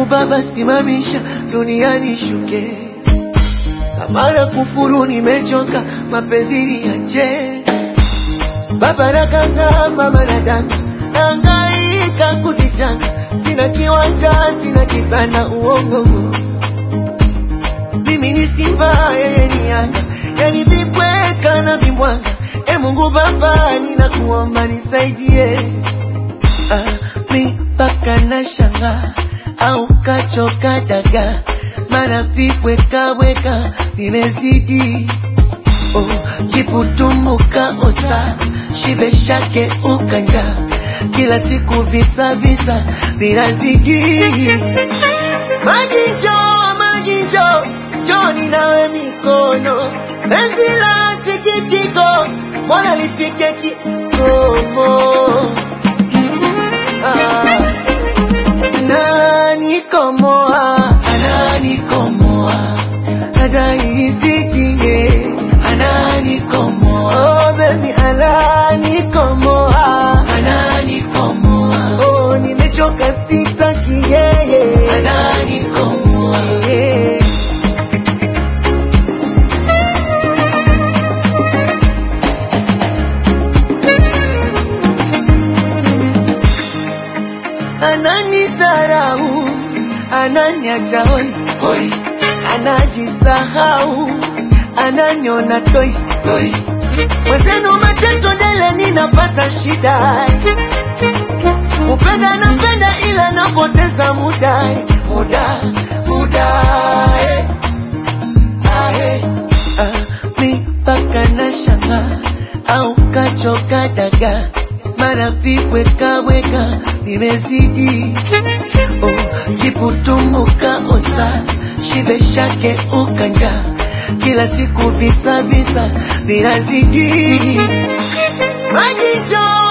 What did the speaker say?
Baba, simamisha duniani shuke, amara kufuru, nimechoka mapenzi niache. Baba nakanga, mama nadanga, nangaika kuzichanga, sina kiwanja, sina kitanda, uongo mimi ni simba, yeye ni yanga, yani vibweka na vimbwanga. E Mungu Baba, ninakuomba nisaidie. Ah, mi mpaka na shanga au kachoka daga, mana vibwekaweka vimezidi. Oh, jiputumbuka osa shibe shake ukanja, kila siku visa visa vinazidi. Maji njoo, maji njoo, njoni nawe mikono, penzi la sikitiko, mbona lifike kikomo? Ah, ananikomoa, ananikomoa, adaisitie, ananikomoa, oh baby, ananikomoa, ananikomoa, oh nimechoka sitaki yeye, ananikomoa, yeah. ananidharau, ananiacha hoi hoi, anajisahau, ananiona toi toi. Mwenzenu mateso dele, ninapata shida, kupenda napenda, ila napoteza muda muda muda eh. Ah, eh. Ah, mi mpaka na shanga au kachoka daga, mara vibwekaweka vimezidi. Oh, jiputumbuka osa shibe shake ukanja, kila siku visa visa vinazidi. Maji njoo